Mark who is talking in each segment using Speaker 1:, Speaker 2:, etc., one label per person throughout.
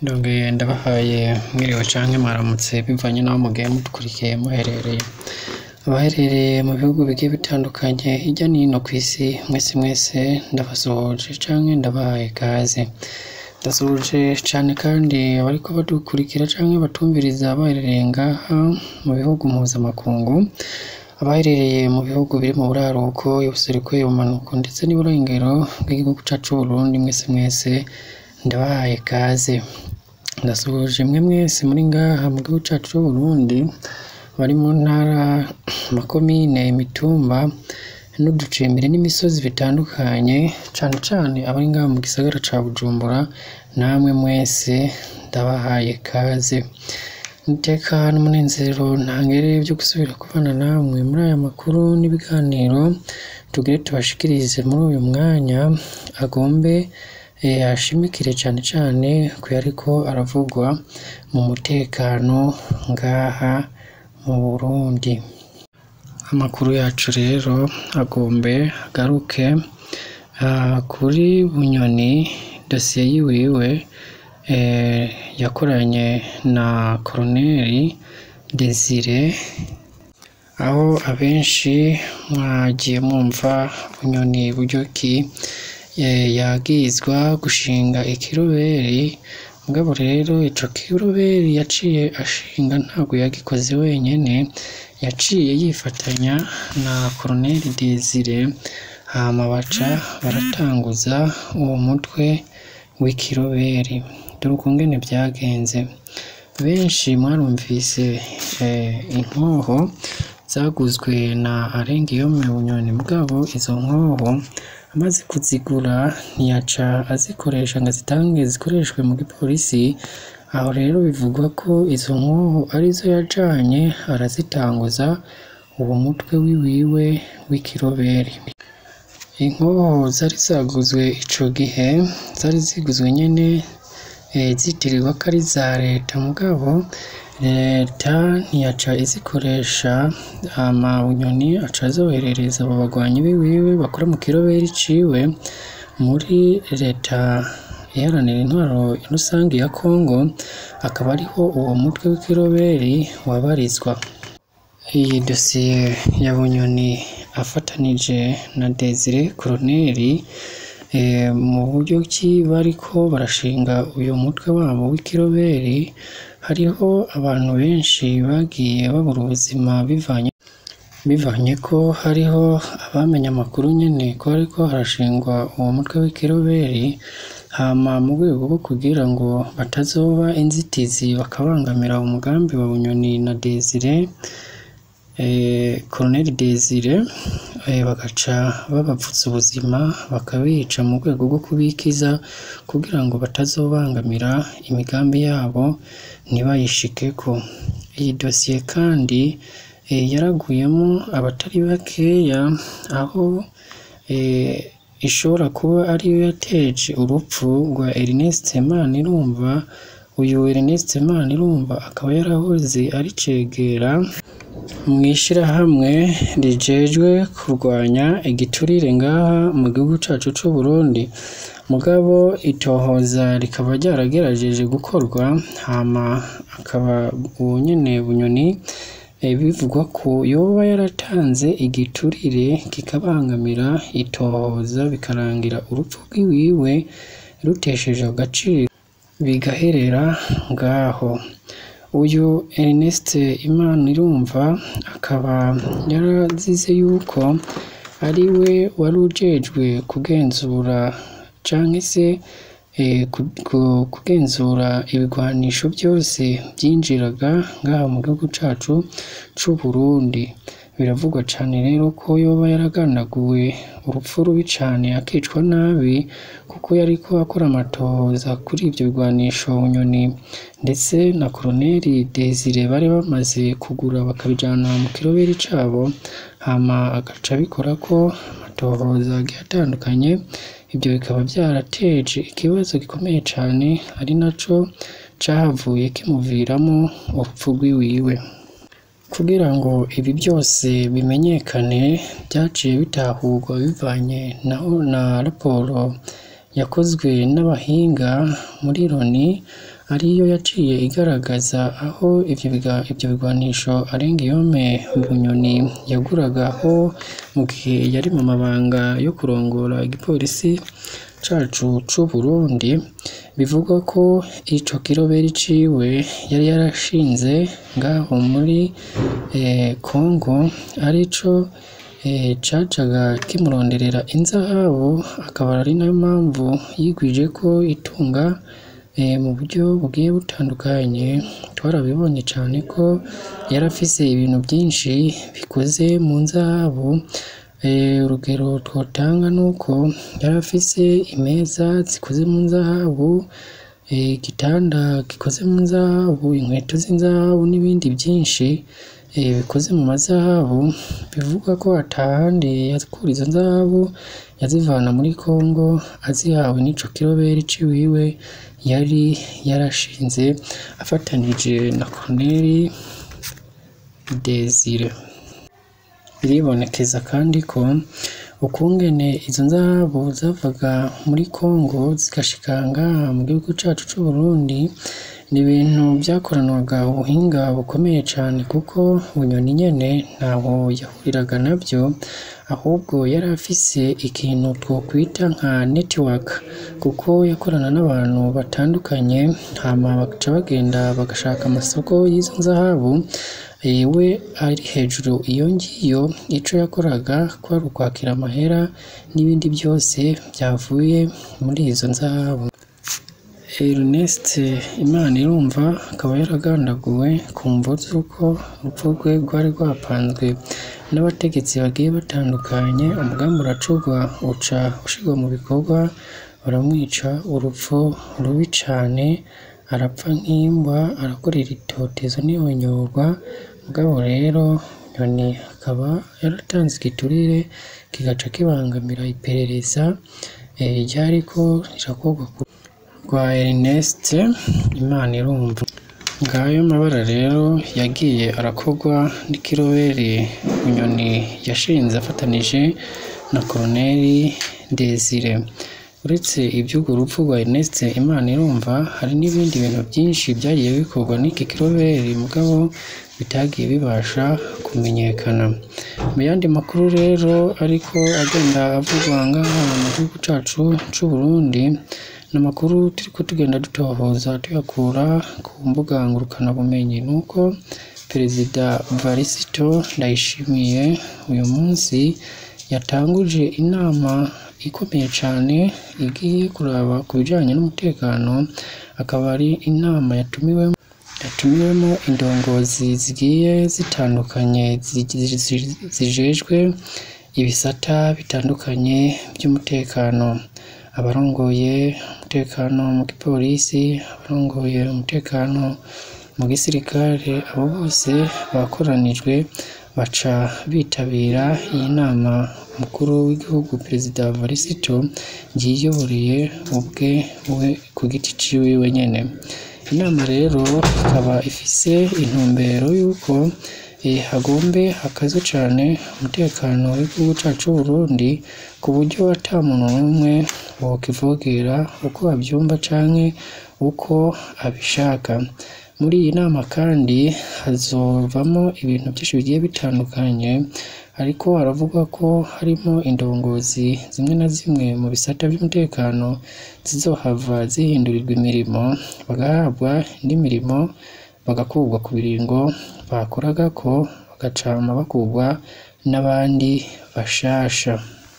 Speaker 1: Ndongeye ndabahaye mwiriwe canke mwaramutse bivanye n'aho mugiye mudukurikiye muherereye, abaherereye mu bihugu bigiye bitandukanye hirya no hino kw'isi mwese mwese ndabasuhuje canke ndabahaye ikaze, ndasuhuje cane kandi abariko badukurikira canke batumviriza baherereye ngaha mu bihugu mpuzamakungu, abaherereye mu bihugu biri mu buraruko, ubuseruko, ubumanuko ndetse n'iburengero bw'igihugu cacu c'Uburundi mwese mwese ndabahaye ikaze, ndasuhuje mwe mwese muri ngaha mu gihugu cacu c'Uburundi, bari mu ntara, amakomine, imitumba n'uducimbiri n'imisozi bitandukanye, cane cane abari ngaha mu gisagara ca Bujumbura, namwe mwese ndabahaye ikaze, iteka n'umunezero ntangere vyo gusubira kubana namwe muri aya makuru n'ibiganiro tugire tubashikirize muri uyu mwanya, agombe ashimikire cane cane kuyariko aravugwa mu mutekano ngaha mu Burundi, amakuru yacu rero agombe agaruke kuri Bunyoni, dosiye yiwiwe yakoranye na Colonel Desire, aho abenshi mwagiye mwumva Bunyoni buryo ki yagirizwa gushinga ikiroberi, mugabo rero ico kiroberi yaciye ashinga ntabwo yagikoze wenyene, yaciye yifatanya na Colonel Desire, hama baca baratanguza uwo mutwe w'ikiroberi, dore ukungene vyagenze, benshi mwarumvise inkoho zaguzwe na Arengiyome Bunyoni, mugabo izo nkoho amaze kuzigura ntiyaca azikoresha ngo azitange zikoreshwe mu gipolisi, aho rero bivugwa ko izo nkoho arizo yajanye arazitanguza uwo mutwe wiwiwe w'ikiroberi, inkoho zari zaguzwe ico gihe zari ziguzwe nyene zitirirwa ko ari iza leta, mugabo leta ntiyaca izikoresha, hama Bunyoni aca azoherereza abo bagwanyi biwiwe bakora mu kiroberi ciwe muri leta iharanira intwaro rusangi ya Congo, akaba ariho uwo mutwe w'ikiroberi wabarizwa, iyi dosiye ya Bunyoni afatanije na Desire Colonel mu buryo ki bariko barashinga uyu mutwe wabo w'ikiroberi, hariho abantu benshi bagiye babura ubuzima bivanye bivanye ko hariho abamenye amakuru nyene ko hariko harashingwa uwo mutwe w'ikiroberi, hama mu rwego rwo kugira ngo batazoba inzitizi bakabangamira umugambi wa Bunyoni na Desire, Colonel Desire bagaca babavutsa ubuzima bakabica mu rwego rwo kubikiza kugira ngo batazobangamira imigambi yabo ntibayishikeko, iyi dosiye kandi yaraguyemo abatari bakeya, aho ishobora kuba ariyo yateje urupfu rwa Ernest Manirumva, uyu Ernest Manirumva akaba yarahoze ari cegera mw'ishirahamwe rijejwe kurwanya igiturire ngaha mu gihugu cacu c'Uburundi, mugabo itohoza rikaba ryaragerageje gukorwa, hama akaba uwo nyene Bunyoni bivugwa ko yoba yaratanze igiturire kikabangamira itohoza, bikarangira urupfu rwiwiwe ruteshejwe agaciro bigaherera ngaho, uyu Ernest Manirumva akaba yarazize yuko ariwe wari ujejwe kugenzura canke se kugenzura ibigwanisho vyose vyinjiraga ngaha mu gihugu cacu c'Uburundi, biravugwa cane rero ko yoba yaragandaguwe urupfu rubi cane akicwa nabi, kuko yariko akora amatohoza kuri ivyo bigwanisho Bunyoni ndetse na Colonel Desire bari bamaze kugura bakabijana mu kiroberi cabo, hama agaca abikorako amatohoza agiye atandukanye, ivyo bikaba vyarateje ikibazo gikomeye cane ari naco cahavuye kimuviramo urupfu rwiwiwe, kugira ngo ibi byose bimenyekane vyaciye bitahurwa bivanye na raporo yakozwe n'abahinga muri Loni ariyo yaciye igaragaza aho ivyo biga- ivyo bigwanisho Arengiyome Bunyoni yaguragaho mu gihe yari mu mabanga yo kurongora igipolisi cacu c'u Burundi bivugwa ko ico kiroberi ciwe yari yarashinze ngaho muri eh, Congo arico eh, cacaga kimuronderera inzahabu akaba ari nayo mpamvu yigwije ko itunga eh, mu buryo bugiye butandukanye twarabibonye cane ko yari afise ibintu byinshi bikoze mu nzahabu Eh, urugero twotanga nuko yari afise imeza zikoze mu nzahabu eh, igitanda gikoze mu nzahabu inkweto z'inzahabu n'ibindi byinshi eh, bikoze mu mazahabu bivuga ko atahandi yakura izo nzahabu yazivana muri Congo azihawe n'ico kiroberi ciwiwe yari yarashinze afatanije na Colonel Desire biribonekeza kandi ko ukungene izo nzahabu zavaga muri Congo zigashika ngaha mu gihugu cacu c'u Burundi ni ibintu vyakoranwaga ubuhinga bukomeye cane kuko Bunyoni nyene ntaho yahuriraga navyo ahubwo yari afise ikintu twokwita nka network kuko yakorana n'abantu batandukanye hama bagaca bagenda bagashaka amasoko y'izo nzahabu eh, we ari hejuru iyo ngiyo ico yakoraga kwari ukwakira amahera n'ibindi byose vyavuye muri izo nzahabu Ernest Imana irumva akaba yaragandaguwe ku mvo z'uko urupfu rwe rwari rwapanzwe n'abategetsi bagiye batandukanye umugambi uracurwa uca ushirwa mu bikorwa baramwica urupfu rubi cane arapfa nk'imbwa arakorera itotezo n'ihonyorwa mugabo rero Nyoni akaba yaratanze igiturire kigaca kibangamira iperereza eh, ryariko rirakorwa ku rwa Ernest Imana irumva ngayo mabara rero yagiye arakorwa n'ikiroberi Bunyoni yashinze afatanije na Colonel Desire uretse iby'urwo rupfu rwa Ernest Imana irumva hari n'ibindi bintu byinshi byagiye bikorwa n'iki kiroberi mugabo bitagiye bibasha kumenyekana mu yandi makuru rero ariko agenda avugwa ngaha mu gihugu cacu c'u Burundi ni amakuru turiko tugenda dutohoza tuyakura ku mbuga ngurukanabumenyi nuko perezida Varisito Ndayishimiye uyu munsi yatanguje inama ikomeye cane igiye kuraba ku bijanye n'umutekano akaba ari inama yatumiwemo yatumiwemo indongozi zigiye zitandukanye zi- zi- zi- zijejwe ibisata bitandukanye by'umutekano abarongoye umutekano mu gipolisi abarongoye umutekano mu gisirikare abo bose bakoranijwe baca bitabira iyi nama umukuru w'igihugu perezida Varisito yiyoboreye ubwe we ku giti ciwe nyene inama rero ikaba ifise intumbero y'uko eh, hagombe hakaze cane umutekano w'igihugu cacu c'u Burundi ku buryo ata muntu n'umwe wokivogera uko avyumva canke uko abishaka muri iyi nama kandi hazovamo ibintu byinshi bigiye bitandukanye ariko haravuga ko harimo indongozi zimwe na zimwe mu bisata by'umutekano zizohava zihindurirwa imirimo bagahabwa indi mirimo bagakurwa ku biringo bakoragako bagacama bakurwa n'abandi bashasha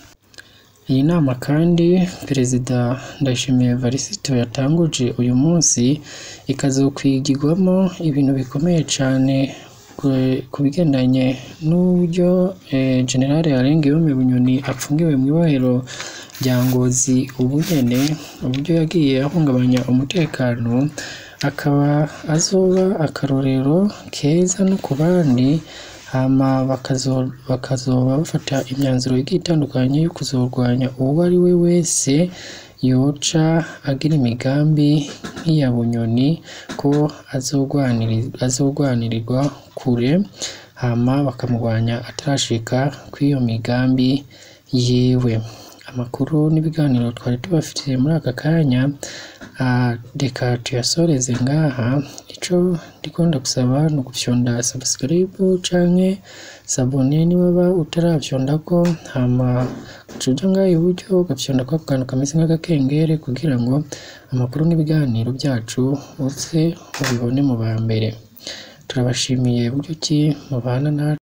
Speaker 1: iyi nama kandi perezida Ndayishimiye Varisito yatanguje uyu munsi ikazokwigirwamo ibintu bikomeye cane ku- ku bigendanye n'uburyo eh, General Arengiyome Bunyoni apfungiwe mu ibohero rya Ngozi ubu nyene uburyo yagiye ahungabanya umutekano akaba azoba akarorero keza no ku bandi hama bakazo- bakazoba bafata imyanzuro igiye itandukanye yo kuzorwanya uwo ari we wese yoca agira imigambi nk'iya Bunyoni ko azogwaniri- azogwanirirwa kure hama bakamurwanya atarashika kw'iyo migambi yiwe amakuru n'ibiganiro twari tubafitiye muri aka kanya ah, reka tuyasoreze ngaha ico ndikunda gusaba ni ugufyonda subscribe canke sabone niba waba utaravyondako hama ucuja ngaha iburyo ugafyonda kwa kantu kameze nk'agakengere kugira ngo amakuru n'ibiganiro byacu uze ubibone mu ba mbere turabashimiye buryo ki mubana natwe